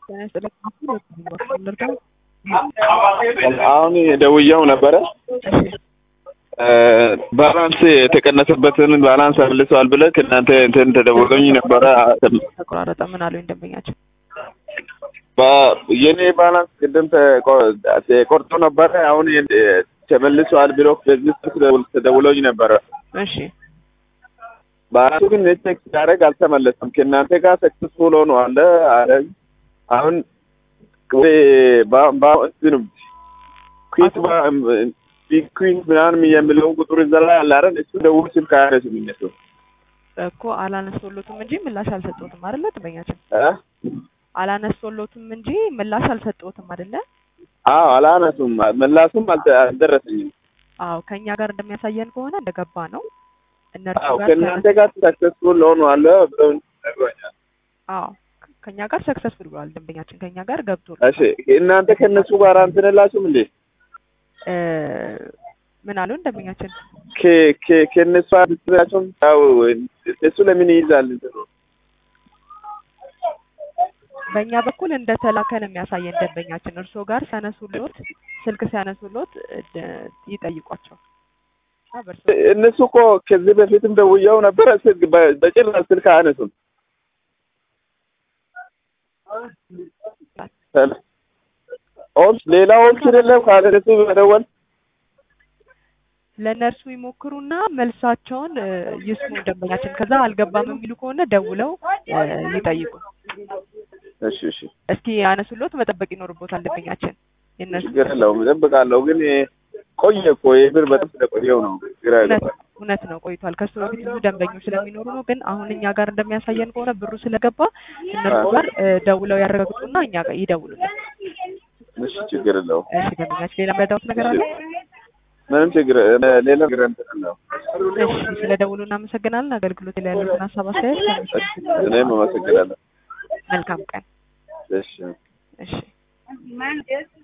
አሁን ደውዬው ነበረ ባላንስ የተቀነሰበትን ባላንስ መልሰዋል ብለህ ከእናንተ እንትን ተደውሎኝ ነበረ። ተቆራረጠ። ምን አሉኝ ደንበኛቸው? የኔ ባላንስ ቅድም ተቆርጦ ነበረ። አሁን ተመልሰዋል ብሎ በዚህ ተደውሎኝ ነበረ። እሺ ባላንሱ ግን ቼክ ሲያደርግ አልተመለሰም። ከእናንተ ጋር ሰክሰስፉል ሆኖ አለ አለኝ። አሁን ኩዊት ቢኩዊን ምናምን የሚለው ቁጥር እዛ ላይ አለ አይደል? እሱ ደውል ስልክ አያነሱም እነሱ እኮ አላነሶሎትም እንጂ ምላሽ አልሰጠሁትም አይደለ? ደንበኛችን እ አላነሶሎትም እንጂ ምላሽ አልሰጠሁትም አይደለ? አዎ አላነሱም። ምላሱም አልደረሰኝም። አዎ ከኛ ጋር እንደሚያሳየን ከሆነ እንደገባ ነው። እነርሱ አዎ ጋር ከእናንተ ጋር ሰክሰስፉል ሆኖ አለ ብለው ነግሮኛል። አዎ ከኛ ጋር ሰክሰስፉል ብሏል። ደንበኛችን ከኛ ጋር ገብቶ እሺ እናንተ ከእነሱ ጋር እንትን የላችሁም እንዴ? እ ምን አሉን ደንበኛችን? ከ- ከ- ከእነሱ አድስላቸውም ያው እሱ ለምን ይይዛል እንትኑ በእኛ በኩል እንደተላከ ነው የሚያሳየን ደንበኛችን። እርስዎ ጋር ሲያነሱሎት ስልክ ሲያነሱሎት እ ይጠይቋቸው። እና በእርስዎ እነሱ እኮ ከዚህ በፊትም ደውየው ነበረ። ስልክ በ- በጭራሽ ስልክ አያነሱም። ኦፕስ ሌላ ኦፕሽን የለም ካለ እነሱ መደወል ለእነርሱ ይሞክሩና መልሳቸውን እ ይስሙ ደንበኛችን። ከዛ አልገባም የሚሉ ከሆነ ደውለው እ ይጠይቁ። እሺ እሺ እስኪ ያነሱሎት መጠበቅ ይኖርቦታል ደንበኛችን። የእነርሱ ችግር የለውም እጠብቃለሁ። ግን ቆየ እኮ የብር በጣም ስለቆየው ነው ግራ እውነት ያገባል። እውነት ነው ቆይቷል። ከሱ በፊት ብዙ ደንበኞች ስለሚኖሩ ነው። ግን አሁን እኛ ጋር እንደሚያሳየን ከሆነ ብሩ ስለገባ እነርሱ ጋር እ ደውለው ያረጋግጡና እኛ ጋር ይደውሉልን። እሺ ችግር የለውም። እሺ ደንበኛችን ሌላ መረዳት ነገር አለ? ምንም ችግር ሌላ ነገር እንትን የለውም። እሺ ስለ ደውሉ እናመሰግናለን። አገልግሎት ላይ ያሉትን ሀሳብ አስተያየት ከሚሰጡት እኔም አመሰግናለሁ። መልካም ቀን። እሺ እሺ